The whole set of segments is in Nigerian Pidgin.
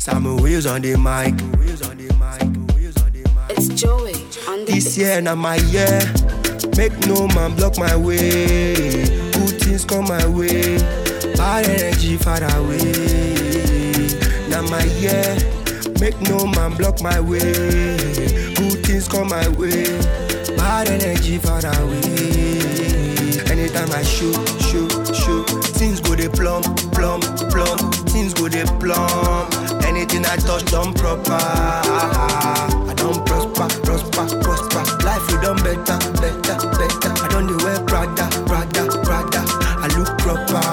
Some wheels on the mic. Wheels on the mic. Wheels on the mic. It's Joey on the This year na my year. Make no man block my way. Good things come my way. Bad energy far away. Na my year. Make no man block my way. Good things come my way. Bad energy far away. Anytime I shoot, shoot, shoot, things go they plump, plump, plump. Things go they plump. Anything I touch done proper. I don't prosper, prosper, prosper. Life we done better, better, better. I don't dey wear Prada, Prada, Prada. I look proper.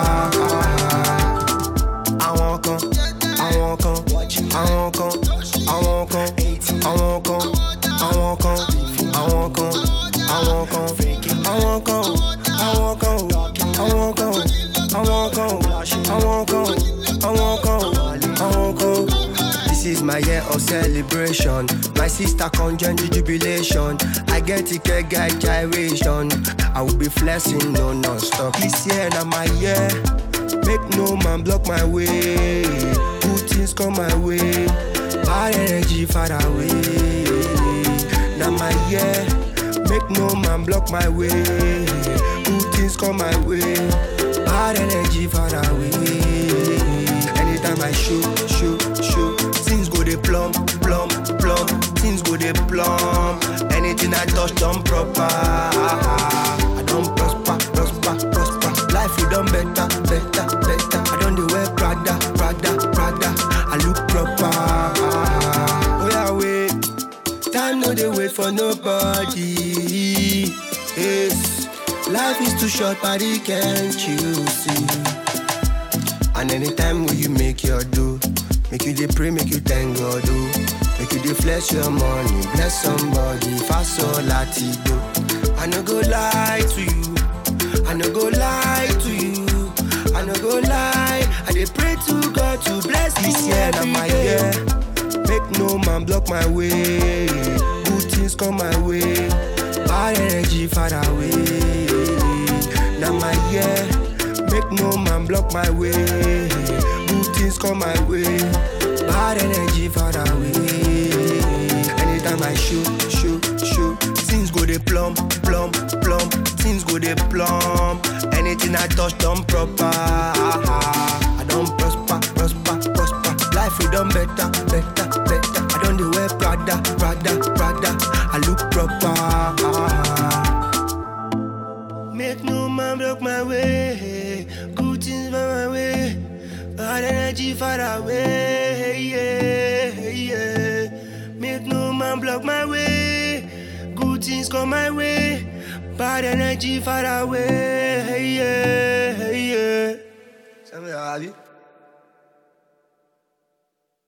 Àwọn kan, àwọn kan, àwọn kan, àwọn kan, àwọn kan, àwọn kan, àwọn kan, àwọn kan, àwọn kan, àwọn kan, àwọn kan, àwọn kan, àwọn kan, àwọn kan, àwọn kan. This is my year of celebration. My sister conjoined the jubilation. I get ticket guy gyration. I will be flexing no non-stop. This year na my year. Make no man block my way. Good things come my way. Bad energy far away. Na my year. Make no man block my way. Good things come my way. Bad energy far away. Anytime I shoot, shoot, shoot, things go they plump, plump, plump. Things go they plump. Anything I touch done proper. I don't prosper, prosper, prosper. Life we done better, better, better. I don't dey wear Prada, Prada, Prada. I look proper. Oh yeah, wait. Time no dey wait for nobody. Yes, life is too short, buddy, can't you see? And anytime when you make your do, make you dey pray, make you thank God, oh. Make you dey flex your money, bless somebody, fast or latido. I no go lie to you, I no go lie to you, I no go lie. I dey pray to God to bless this year na my year. Make no man block my way, good things come my way, bad energy far away. Na my year. Make no man block my way. Good things come my way. Bad energy far away. Anytime I shoot, shoot, shoot, things go they plump, plump, plump. Things go they plump. Anything I touch done proper. I don't prosper, prosper, prosper. Life we done better, better, better. I don't dey wear Prada, Prada, Prada. I look proper. Make no man block my way. Good things by my way. Bad energy far away. Yeah, yeah. Make no man block my way. Good things come my way. Bad energy far away. Yeah, yeah. Something,